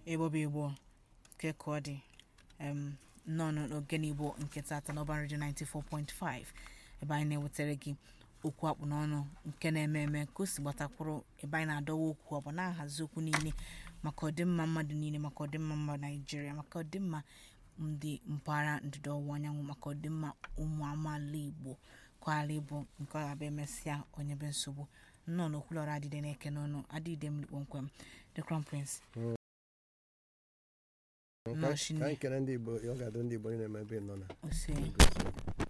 ịgbọba igbo nke ka ọ dị em, nnọọ n'ogene igbo nke tata n'ọba redio 94.5 ebe anyị na-ewetara gị okwu akpụ n'ọnụ nke na-eme eme ka o si gbatakwuru ebe anyị na-adọwa okwu ọ bụ na-ahazi okwu niile maka ọdịmma mmadụ niile maka ọdịmma mba naijiria maka ọdịmma ndị mpaghara ndịda ọwụwa anyanwụ maka ọdịmma ụmụ amaala igbo kwala ịbụ nke ọ ga-abịa emesịa onye be nsogbu nnọọ n'okwulọra adịde na-eke n'ọnụ adịde m kpomkwem the crown prince ka Nnọọ Chineke. anyị kere ndị igbo ọ ga-adụ ndị igbo niile eme ebe ị nọ na ose Ngozi.